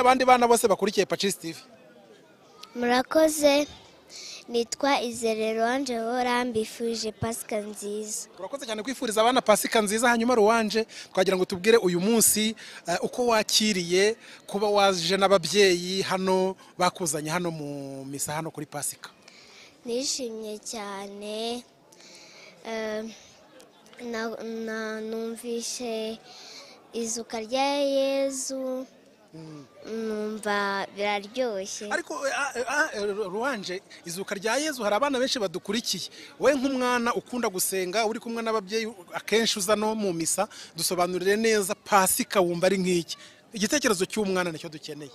abandi bana bose bakurikiye pacisi tivi murakoze nitwa izere ruwanje mbifuje pasika nziza turakoze cyane kwifuriza abana pasika nziza hanyuma ruwanje twagira ngo tubwire uyu munsi eh, uko wakiriye kuba waje n'ababyeyi hano bakuzanye hano mu misa hano kuri pasika nishimye cyane eh, na- na- numvise izuka rya yezu numva biraryoshye ariko eh, ah, eh, ah, eh, ruwanje izuka rya yezu hari abana benshi badukurikiye wowe nk'umwana ukunda gusenga uri kumwe n'ababyeyi akenshi uza no mu misa dusobanurire neza pasika wumva ari nk'iki igitekerezo cy'umwana nicyo dukeneye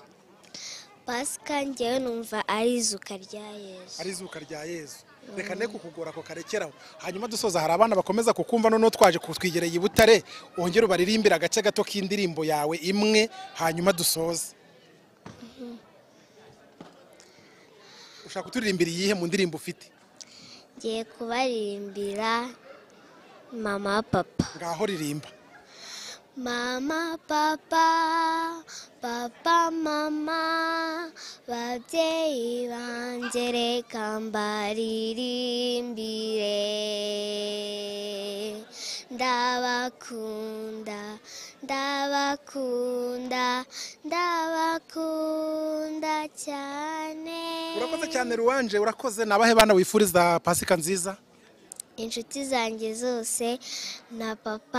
pasika ngewe numva ari izuka rya yezu ari izuka rya yezu reka ne kukugora ako karekeraho hanyuma dusoza hari abana bakomeza kukumva noneho twaje kutwigereye i butare wongere ubaririmbire agace gato k'indirimbo yawe imwe hanyuma dusoze ushaka kuturirimbira iyihe mu ndirimbo ufite ngiye kubaririmbira mama papa ngaho ririmba Mama, papa, papa, mama, babyeyi banjye reka mbaririmbire. Ndabakunda, ndabakunda, ndabakunda cyane. urakoze cyane ruwanje urakoze ni abahe bana wifuriza pasika nziza Inshuti zanjye zose na papa.